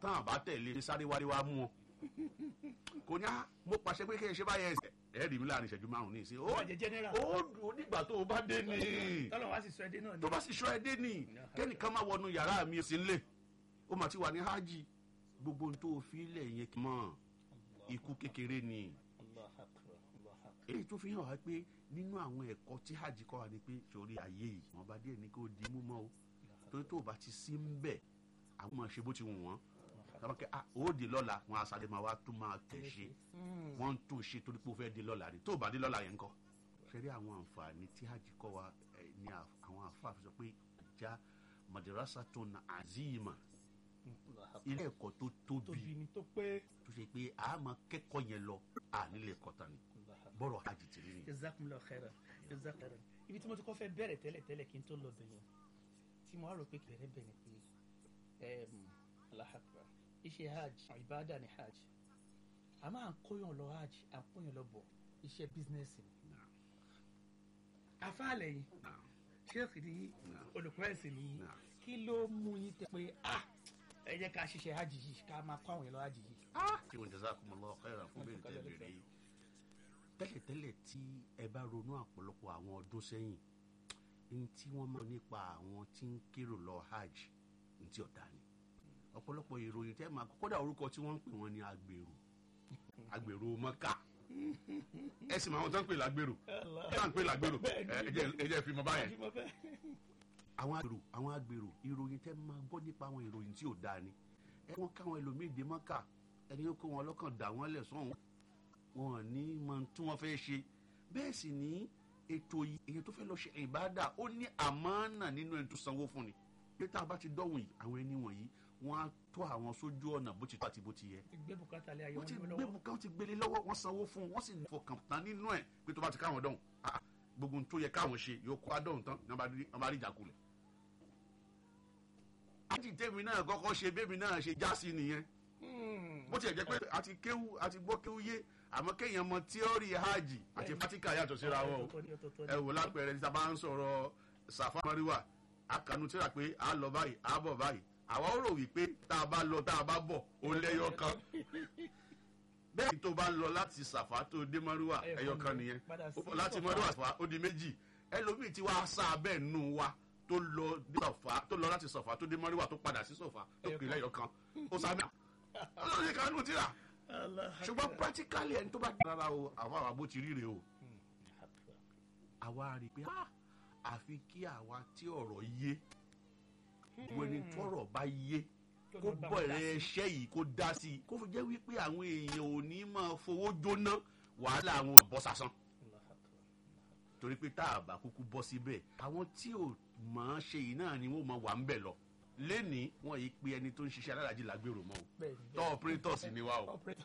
táwọn bá tẹ̀lé sáré wálé wá mú ọ kò ní á mo pàṣẹ pé kí ẹ ṣe báyẹn ẹsẹ̀ ẹ rí mi láàrin ìṣẹ́jú márùn-ún ní ìsìn ó Ó jẹ́ general. ó dùn nígbà tó o bá dé ní tọ́lọ̀ wá sì sọ ẹdẹ náà ni. tó bá sì ṣọ́ ẹ dé ní kẹ́nìkan máa wọnú yàrá mi sí nílé ó mà ti wà ní hajj gbogbo ohun tó o fi lẹ̀ yẹn kì í mọ̀ ikú kékeré ni Allahu Akbar, Allahu Akbar. èyí tó fi hàn wá pé nínú àwọn ẹ̀kọ́ tí hajj kọ́ wa ni pé sórí ayé yìí wọ́n bá díẹ̀ ní kó di mú mọ́ o torí tó o bá ti sí ń bẹ̀ àwọn máa ṣe bó ti wù wọ́n tọ́ba kẹ́ ah ó di lọ́la wọn àṣàlẹ̀ máa wá tún máa tẹ̀ ṣe wọ́n ń tún ṣe torí pé ó fẹ́ di lọ́la ni tó o bá di lọ́la yẹn kọ́ ṣẹ́rí àwọn àǹfààní tí hajj kọ́ wa eh, ní à- àwọn àfáà fi sọ pé ìjà madrasa tó na azima Allahu Akbar. ilé ẹ̀kọ́ tó tóbi tóbi ni tó pé. tó ṣe pé a máa kẹ́kọ̀ọ́ yẹn lọ à nílé ẹ̀kọ́ tán ni Allahu Akbar. bọ́rọ̀ hajj ti rí ni. jazakumullahu khairan jazakumullahu khairan ibi tí mo ti kọ́ fẹ́ bẹ̀rẹ̀ tẹ́lẹ̀ tẹ́lẹ̀ kí n tó lọ bẹ̀yẹn tí mo á rò pé kẹrẹ bẹ̀rẹ̀ pé ẹm, Allahu Akbar iṣẹ́ hajj ìbáàdà ni hajj a máa ń kóyàn lọ hajj à ń kóyàn lọ bọ̀ iṣẹ́ bísínẹ́sì ni afáàlẹ̀ yìí Naam. ṣéèkì ni Naam. olùkọ́ ẹ̀sìn ni Naam. kí ló mú yín tẹ pé ah ẹ jẹ́ ká ṣiṣẹ́ hajj yìí ká máa kó àwọn èèyàn lọ hajj yìí. tí wọn jazakumullahu khairan fún bẹ́ẹ̀ tẹ́ bẹ̀rẹ̀ yìí tẹ́lẹ̀tẹ́lẹ̀ tí ẹ bá ronú àpọ̀lọpọ̀ àwọn ọdún sẹ́yìn ní tí wọ́n mọ̀ nípa àwọn tí ń kérò lọ hajj ní tí ọ̀dà ni ọ̀pọ̀lọpọ̀ ìròyìn tẹ́ máa kódà orúkọ tí wọ́n ń pè wọ́n ní agbèrò agbèrò mọ́kà ẹ sì máa wọn tán ń pè lágbèrò ẹ máa ń pè lágbèrò ẹ ẹ jẹ́- ẹ jẹ́ fi mọ báyẹn àwọn agbèrò àwọn agbèrò ìròyìn tẹ́ máa gbọ́ nípa àwọn ìròyìn tí ò dáa ni ẹ wọ́n káwọn ẹlòmíì dé mọ́kà ẹni ó kó wọn lọ́kàn dà wọ́n lẹ̀ sọ́hún wọn ò ní mọ tí wọ́n fẹ́ ṣe bẹ́ẹ̀ sì ní ètò yìí èyàn tó fẹ́ lọ ṣe ìbádà ó ní àmánà nínú ẹni tó sanwó fún ni pé tá a bá ti dọ́wọ̀n yìí àwọn ẹni wọ̀nyí wọ́n á tó àwọn sójú ọ̀nà bó ti tó àti bó ti yẹ gbé bùkátà lé ayé wọ́n wọn ti ní gbé lọ́wọ́. bùkà wọ́n ti gbélé lọ́wọ́ wọ́n sanwó fún un wọ́n sì fọkàn tán nínú ẹ̀ pé tó bá ti káwọn dọ̀hùn ah, gbogbo ohun tó yẹ káwọn ṣe yóò kó adọ̀hùn tán ní wọ́n bá rí ìjàkulẹ̀. ájì tèmi náà kọ́kọ́ ṣe bébì náà ṣe já sí nìyẹn Hmm. bó tiẹ̀ jẹ́ pé àti kéwú àti gbọ́ kéwú yé àmọ́ kéèyàn mọ tíọ́rì hajj àti fatika yàtọ̀ síra wọn o Ọ̀tọ̀ ni, ọ̀tọ̀ ni. ẹ wò lápẹẹrẹ tí a bá ń sọ̀rọ̀ sàfà mọ́ríwá akanu tíra pé a lọ báyìí a bọ̀ báyìí àwa ó rò wípé tá a bá lọ tá a bá bọ̀ ó lẹ́yọ kan bẹ́ẹ̀ ni tó bá lọ láti sàfà tó dé mọ́ríwá Ẹyọ ẹyọ kan kan nìyẹn. nìyẹn Padà Ó sí bọ̀ láti Sàfà. mọ́ríwá sàfà ó di méjì ẹlòmíì tí wàá sá abẹ́ nù wa tó lọ dé sàfà tó lọ láti sàfà tó dé mọ́ríwá tó padà sí sàfà tó Ẹyọ pè kan. lẹ́yọ kan ó sá mẹ́ta ọlọ́run ní kanú tíra Allah ṣùgbọ́n Akbar. practically ẹni tó bá dára o àwọn àwọn bó ti ríre o Hmm. Akbar. àwa rí i pé ah, àfi kí àwa tí ọ̀rọ̀ yé wo ni tọ́rọ̀ bá yé Kí kó ọlọ́run bá wọn dá bọ̀rẹ̀ sí. ẹṣẹ́ yìí kó dá sí i kó fi jẹ́ wípé àwọn èèyàn ò ní máa fowó jóná wàhálà àwọn ò bọ́ sásán Allah Akbar. torí pé tá a bá kúkú bọ́ síbẹ̀ àwọn tí ò mọ̀ ọ́n ṣe yìí náà ni wọ́n máa wà ń bẹ̀ lọ lẹ́ni wọ́n yìí pé ẹni tó ń ṣiṣẹ́ alárajì lágbèrò mọ́ o Bẹ́ẹ̀ni, tọ́ operators ni wa o Operator.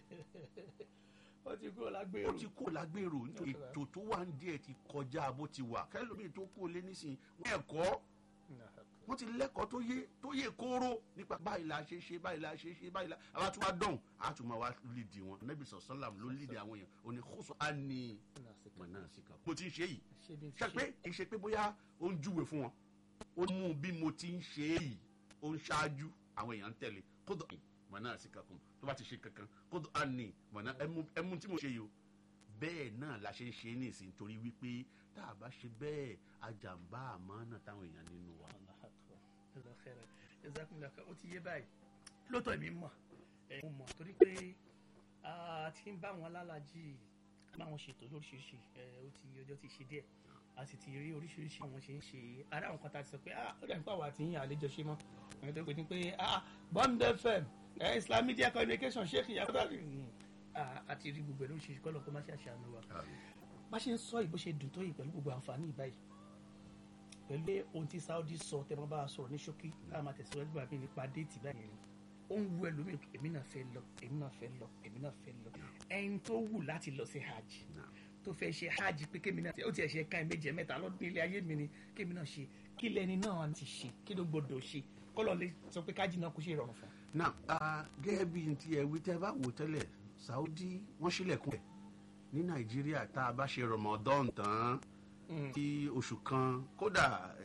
ó ti kúrò ó lágbèrò. ti kó lágbèrò nítorí ètò tó wà ń díẹ̀ ti kọjá bó ti wà kẹlòmíì tó kó lé nísìnyí wọ́n ẹ̀kọ́ Allah Akbar. wọ́n ti lẹ́kọ̀ọ́ tó yé tó yé kóró nípa báyìí la ṣe ṣe báyìí la ṣe ṣe báyìí la àwa tún wá dọ̀hún a tún máa wá lídìí wọn nẹ́bí sọ̀sọ́làm ló lídìí àwọn èèyàn òní kóso á ní mọ̀nà síkà mo ti ń ṣe yìí Ṣé bí n ti ṣe pé kì í ṣe pé bóyá ó ń júwe fún wọn ó mú bí mo ti ń ṣe é yìí ó ń ṣáájú àwọn èèyàn ń tẹ̀lé kódò mọ̀nà síkà kan tó bá ti ṣe kankan kódò á ní mọ̀nà ẹmu tí mo ṣe yìí o bẹ́ẹ̀ náà la ṣe ń ṣe é ní ìsìn torí wípé tá a bá ṣe bẹ́ẹ̀ ajàmbá àmọ́ náà táwọn èèyàn nínú wa. Allah Akbar. Allah khairan. Jazakumullahu khairan. ó ti yé báyìí lóòótọ́ èmi mọ̀ ẹ̀, mo mọ̀ torí pé a ti ń bá wọn lálàjì bá wọn ṣètò lóríṣiríṣi ẹ̀, ó ti ọjọ́ ti ṣe díẹ̀ a sì ti rí oríṣiríṣi àwọn ṣe ń ṣe ara àwọn kan tá a ti sọ pé ah ó dàbí pé àwa àti yín àlejò ṣe mọ́ àwọn tó pè ní pé ah Bond FM ẹ̀, Islam Media Communication Sheikh Yakubu àti rí gbogbo ẹ̀ lóríṣiríṣi kọ́ lọ́kọ́ má ṣe àṣàánú wa bá ṣe ń sọ yìí bó ṣe dùn tó yìí pẹ̀lú gbogbo àǹfààní ìbáyìí pẹ̀lú ohun tí Saudi sọ tẹ́ wọ́n bá a sọ̀rọ̀ ní ṣókí káà máa tẹ̀síwájú bàbá mi nípa déètì báyìí ni ó ń wu ẹlòmíì èmi náà fẹ́ lọ èmi náà fẹ́ lọ èmi náà fẹ́ lọ ẹni tó wù láti lọ sí hajj tó fẹ́ ṣe hajj pé kémi náà ó tiẹ̀ ṣe ká méje mẹ́ta lọ́dún ilé ayé mi ni kémi náà ṣe kí lẹni náà ti ṣe kí ló gbọdọ̀ ṣe kọ́lọ́ lè sọ pé kájí náà kó ṣe ìrọ̀rùn fún un. náà a gẹ́gẹ́ bí n ti ẹ̀wí tẹ́ bá wò tẹ́lẹ̀ Saudi wọ́n ṣílẹ̀kùn ẹ̀ ní Nàìjíríà tá a bá ṣe Ramadan tán tí oṣù kan kódà